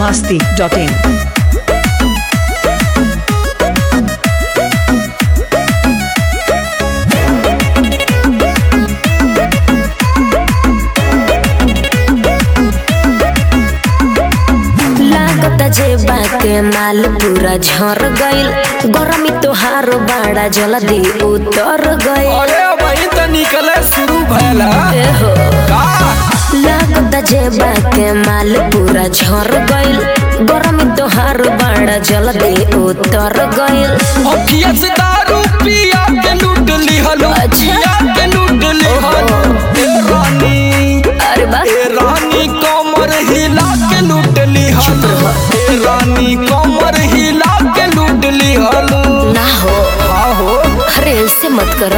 masti.in. लागत जेबा के माल पूरा झर गइल गरमी तोहार बाड़ा जल्दी उतर गइल अरे वही तो निकले शुरू भैला एहो का लागत जेबा के माल पूरा झर गइल गरमी तोहार बाड़ा जल्दी उतर गइल अखिया से दारू पिया के लूट ली हलो अच्छा। पिया के लूट ली हलो ए रानी अरे बा ए रानी कमर हिला के लूट ली हलो ए रानी कमर हिला के लूट ली हलो ना हो हाँ हो अरे ऐसे मत कर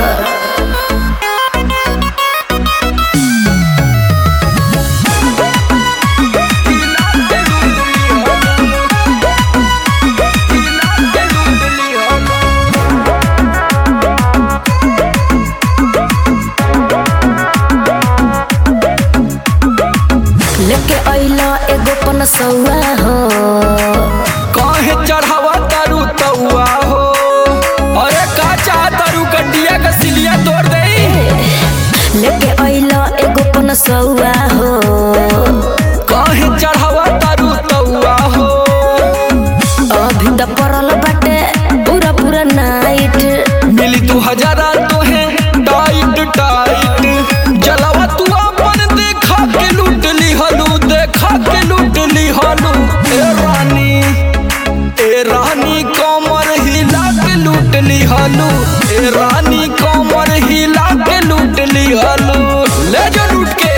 लेके अइला एगो पनसौआ हो काहे चढ़ावा तारू तौआ हो अरे का चाह तारू गड्डिया का सिलिया तोड़ दे लेके अइला एगो पनसौआ हो काहे चढ़ावा तारू तौआ हो अभी त पड़ल बाटे पूरा पूरा नाइट मिली तू हजारा तो है टाइट टाइट जलावा तू अपन देखा के लूट ली हलू देखा के लूट ली हलू ए रानी ए रानी कमर हिला के लूट ली हलू ए रानी कमर हिला के लूट ली हलू ले जो लूट के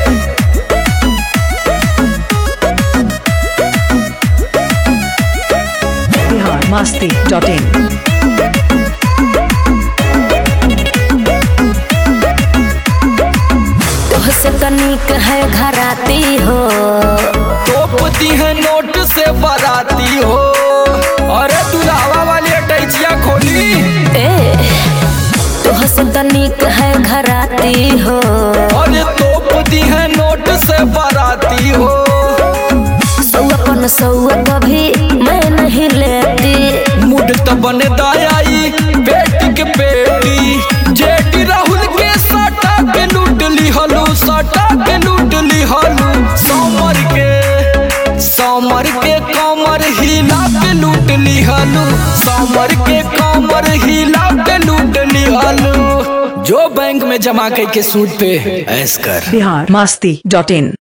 Bihar masti.in. तोहसे तनिक है घराती हो तोपती है नोट से बराती हो अरे दुलावा वाली अटैचिया खोली ए तोहसे तनिक है घराती हो अरे तोपती है नोट से बराती हो सौआ पनसौआ कभी मैं नहीं लेती मुड त बने दायाई बेटी के बेटी जेटी राहुल के सटा के लूट ली हलू सटा के लूट ली हलू समर के समर के कमर हिला के लूट ली हलू समर के कमर हिला के लूट ली हलू जो बैंक में जमा करके सूद पे ऐस कर Bihar masti.in.